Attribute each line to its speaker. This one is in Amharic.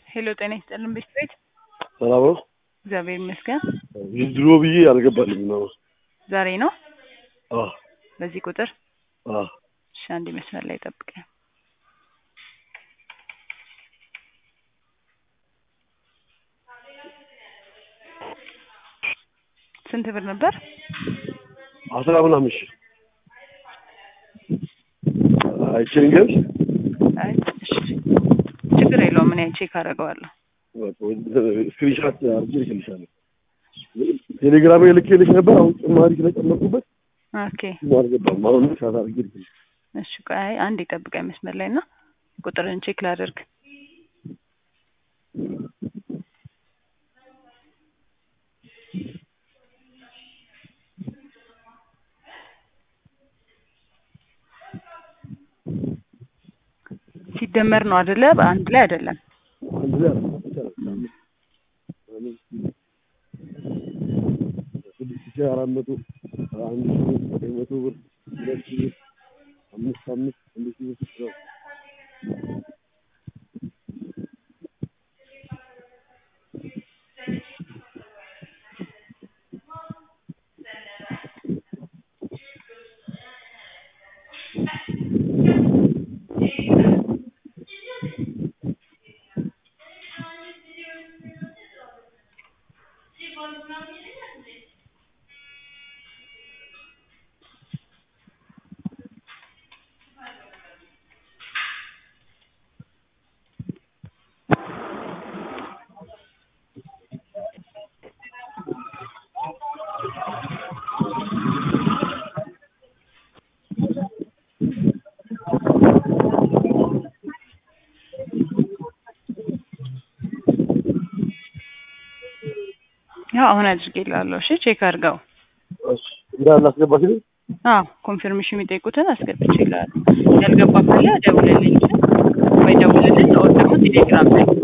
Speaker 1: ሄሎ ጤና ይስጥልን ቤት ቤት
Speaker 2: ሰላም ነው።
Speaker 1: እግዚአብሔር ይመስገን።
Speaker 2: ድሮ ብዬ አልገባልኝ ነው።
Speaker 1: ዛሬ ነው
Speaker 2: አዎ
Speaker 1: በዚህ ቁጥር
Speaker 2: አዎ
Speaker 1: እሺ፣ አንድ መስመር ላይ ጠብቀኝ። ስንት ብር ነበር?
Speaker 2: አስራ ምናምን ሺህ አይችልም ግን
Speaker 1: አይ እሺ፣ ችግር የለውም እኔ ቼክ አደርገዋለሁ።
Speaker 2: ስክሪንሻት አድርጌ ልክልሻለሁ። ቴሌግራም ልኬልሽ ነበር። አሁን ጭማሪ ስለጨመርኩበት
Speaker 1: ኦኬ
Speaker 2: አልገባም። አሁን ሻት አድርጌ ልክልሽ
Speaker 1: እሺ፣ ቆይ አይ አንድ የጠብቀኝ መስመር ላይ እና ቁጥርን ቼክ ላደርግ። ሲደመር ነው አይደለ? በአንድ ላይ አይደለም።
Speaker 2: አንድ ላይ አለ ይቻላል። ስድስት ሺህ አራት መቶ አንድ ሺህ ዘጠኝ መቶ ብር ሁለት ሺህ ብር አምስት አምስት አንድ ሺህ ብር ስድስት ነው።
Speaker 1: ያው አሁን አድርጌልሃለሁ። እሺ ቼክ አድርገው።
Speaker 2: እሺ እንዳለ አስገባሽ
Speaker 1: አዎ ኮንፊርሜሽን የሚጠይቁትን አስገብቼልሃለሁ። ያልገባ ካለ ደውልልኝ ወይ ደውልልኝ፣ ኦር ደግሞ ቴሌግራም ላይ